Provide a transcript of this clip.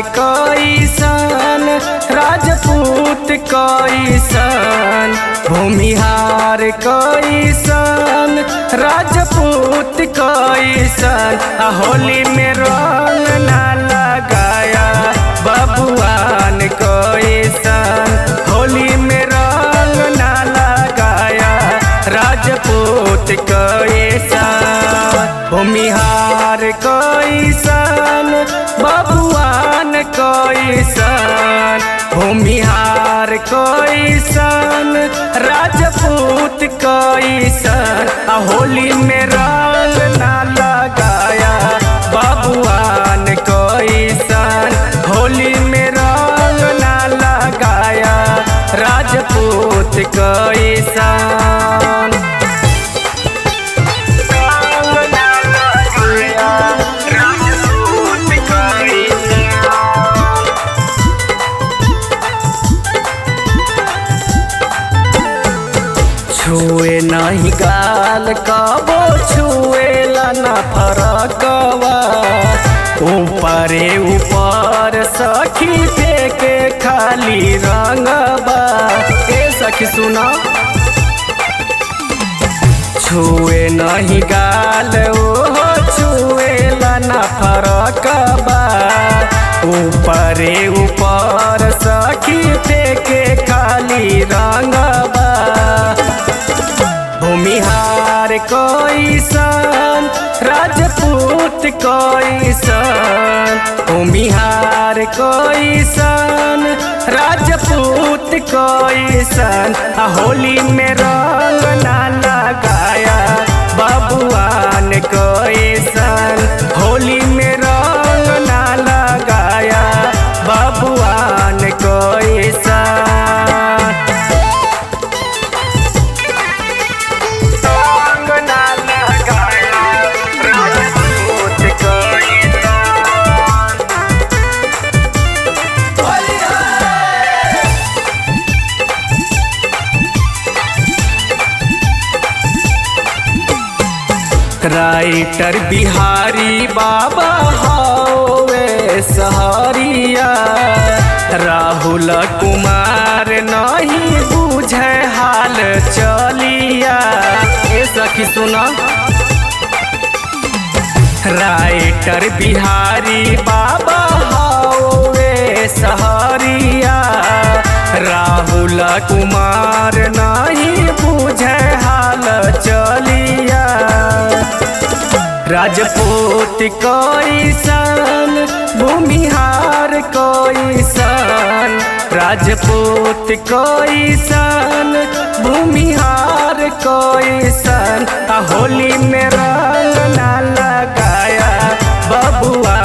कैसन राजपूत कैसन भूमिहार कैसन राजपूत कैसन आ होली में रंग ना लगाया बबुआन कैसन होली में रंग ना लगाया राजपूत कैसन भूमिहार कैसन बबुआन कैसन भूमिहार कैसन राजपूत कैसन आ होली में रंग ना लगाया बबुआन कैसन होली में रंग ना लगाया राजपूत कैसन रंग ना लगाया राजपूत कैसन छुए नहीं गाल कबो छुएला न फरकवा ऊपरे ऊपर सखी फेंके खाली रंगबा ए सखी सुना छुए नहीं गाल ओहो छुएला न फरकबा ऊपरे ऊपर सखी फेंके खाली रंगबा भूमिहार कैसन राजपूत कैसन भूमिहार कैसन राजपूत कैसन आ होली में रंग ना लगाया बबुआन कैसन होली में रंग ना लगाया बबुआन कैसन रंग ना लगाया राजपूत कैसन राइटर बिहारी बाबा हवे सहरिया राहुल कुमार नहीं बुझे हाल चलिया ए सखी सुना राइटर बिहारी बाबा हवे सहरिया राहुल कुमार नहीं बुझे हाल चलिया राजपूत कैसन भूमिहार कैसन राजपूत कैसन भूमिहार कैसन आ होली में रंग ना लगाया बबुआ